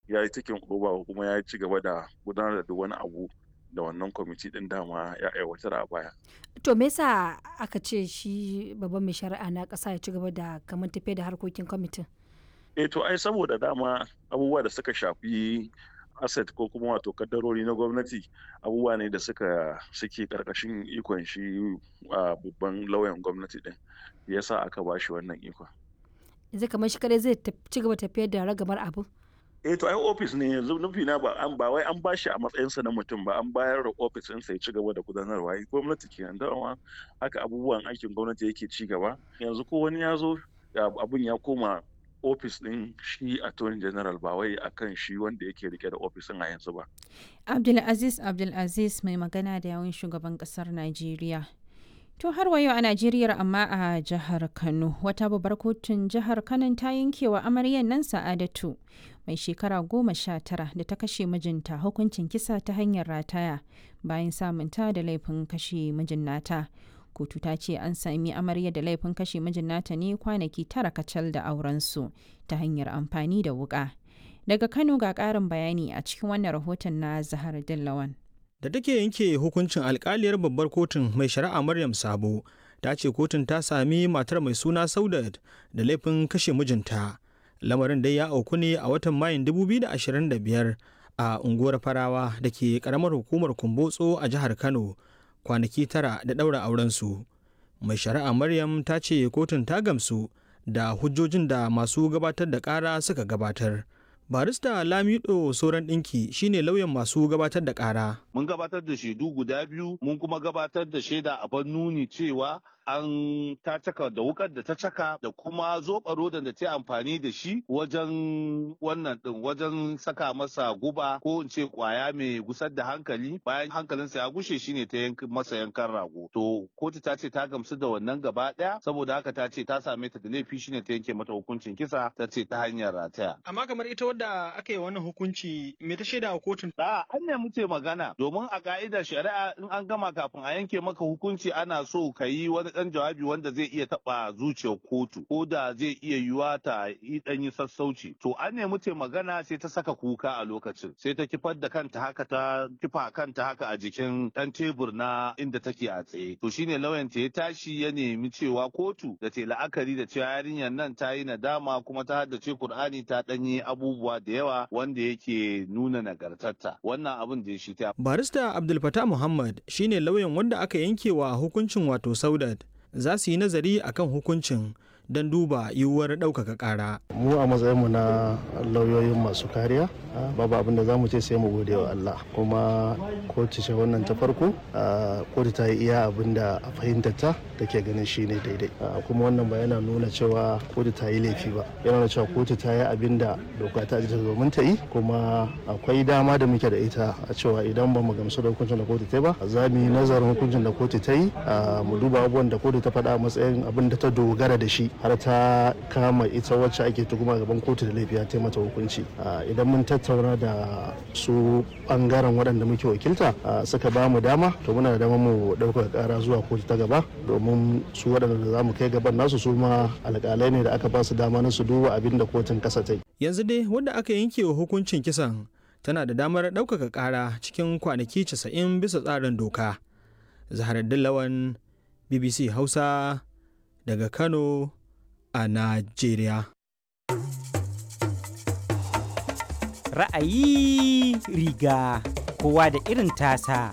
ya yi cikin oba kuma ya ci gaba da gudanar da wani abu da wannan kwamiti din dama ya aiwatar a baya. To me yasa aka ce shi babban mai shari'a na ƙasa ya ci gaba da kamar tafiya da harkokin kwamitin? Eh to ai saboda dama abubuwa da suka shafi asset ko kuma wato kaddarori na gwamnati abubuwa ne da suka suke karkashin ikon shi a babban lauyan gwamnati din yasa aka ba shi wannan ikon. Yanzu kamar shi kadai zai ci gaba tafiyar da ragamar abu? eh to ai ofis ne yanzu nufi na ba an ba wai an bashi a matsayinsa na mutum ba an bayar da ofis ɗinsa ya ci gaba da gudanarwa gwamnati ke dama haka abubuwan aikin gwamnati yake ci gaba yanzu ko wani ya zo abun ya koma ofis ɗin shi attorney general ba wai akan shi wanda yake rike da ofisin a yanzu ba abdulaziz abdulaziz mai magana da yawun shugaban ƙasar najeriya To har wa yau a Najeriya amma a jihar Kano wata babbar kotun jihar Kano ta yankewa amaryan nan Sa'adatu mai shekara goma sha tara da ta kashe mijinta hukuncin kisa ta hanyar rataya bayan samunta da laifin kashe mijin nata. Kotu ta ce an sami amarya da laifin kashe mijin nata ne kwanaki tara kacal da aurensu ta hanyar amfani da wuka. Daga Kano ga ƙarin bayani a cikin wannan rahoton na Zahar Dillawan. da take yanke hukuncin alkaliyar babbar kotun mai shari'a maryam sabo ta ce kotun ta sami matar mai suna saudat da laifin kashe mijinta lamarin dai ya auku ne a watan mayun 2025 a unguwar farawa da ke karamar hukumar kumbotso a jihar kano kwanaki tara da ɗaura aurensu mai shari'a maryam ta ce kotun ta gamsu da hujjojin da masu gabatar da ƙara suka gabatar barista lamido sauran ɗinki shine lauyan masu gabatar da ƙara mun gabatar da shaidu guda biyu mun kuma gabatar da shaida a nuni cewa an ta caka da wukar da ta caka da kuma zoɓa rodan da ta amfani da shi wajen wannan ɗin wajen saka masa guba ko in ce kwaya mai gusar da hankali bayan hankalinsa ya gushe shine ta yanka masa yankan rago to kotu ta ce ta gamsu da wannan gaba ɗaya saboda haka ta ce ta same ta da laifi shine ta yanke mata hukuncin kisa ta ce ta hanyar rataya amma kamar ita wadda aka yi wannan hukunci me ta shaida a kotun a an ne muke magana domin a ka'idar shari'a in an gama kafin a yanke maka hukunci ana so ka yi wani dan jawabi wanda zai iya taba zuciyar kotu ko da zai iya yiwa ta yi dan yi sassauci to an ne muke magana sai ta saka kuka a lokacin sai ta kifar da kanta haka ta kifa kanta haka a jikin dan tebur na inda take a tsaye to shine lauyan ta ya tashi ya nemi cewa kotu da ta la'akari da cewa yarinyar nan ta yi nadama kuma ta haddace Kur'ani ta danyi abubuwa da yawa wanda yake nuna nagartarta wannan abin da ya shi ta barista abdul fatah muhammad shine lauyan wanda aka yankewa hukuncin wato saudat za su yi nazari akan hukuncin don duba yiwuwar ɗaukaka ƙara. mu a matsayinmu na lauyoyin masu kariya babu abin da za mu ce sai mu gode wa Allah kuma kotu ce wannan ta farko kotu ta yi iya abin da a fahimtar ta take ganin shi ne daidai kuma wannan ba yana nuna cewa kotu ta yi laifi ba yana nuna cewa kotu ta yi abin da doka ta ajiye domin ta yi kuma akwai dama da muke da ita a cewa idan ba mu gamsu da hukuncin da kotu ta yi ba za mu yi nazarin hukuncin da kotu ta yi mu duba abubuwan da kotu ta faɗa a matsayin abin da ta dogara da shi har ta kama ita wacce ake tuhuma gaban kotu da laifi ta mata hukunci idan mun tattauna da su bangaren waɗanda muke wakilta suka ba mu dama to muna da dama mu ɗaukar ƙara zuwa kotu ta gaba domin su waɗanda za mu kai gaban nasu su ma alƙalai ne da aka ba su dama na su duba abin da kotun ƙasa ta yi. yanzu dai wanda aka yanke wa hukuncin kisan tana da damar ɗaukaka ƙara cikin kwanaki 90 bisa tsarin doka zaharar dillawan bbc hausa daga kano a Najeriya. Ra'ayi riga kowa da irin tasa.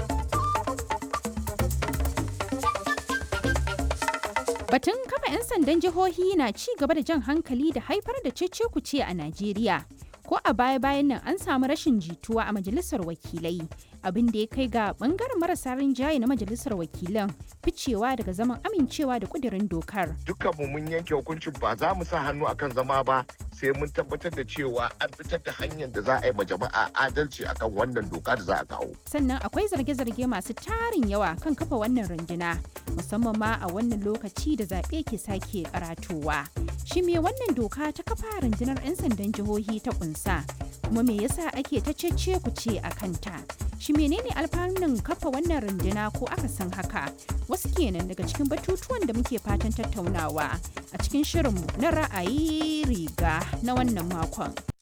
Batun kafa 'yan sandan jihohi na ci gaba da jan hankali da haifar da cece-kuce a Najeriya. Ko a baya-bayan nan an samu rashin jituwa a majalisar wakilai. abin da ya kai ga bangaren marasa rinjaye na majalisar wakilan ficewa daga zaman amincewa da kudirin dokar. Dukkanmu mun yanke hukuncin ba za mu sa hannu akan zama ba sai mun tabbatar da cewa an fitar da hanyar da za a yi ma jama'a adalci akan wannan doka da za a kawo. Sannan akwai zarge-zarge masu tarin yawa kan kafa wannan runduna musamman ma a wannan lokaci da zaɓe ke sake karatowa. Shi me wannan doka ta kafa rundunar 'yan sandan jihohi ta kunsa kuma me yasa ake ta cece ku ce a kanta? Shi menene alfanun kafa wannan runduna ko aka san haka? Wasu kenan daga cikin batutuwan da muke fatan tattaunawa a cikin shirinmu na ra'ayi riga na wannan makon.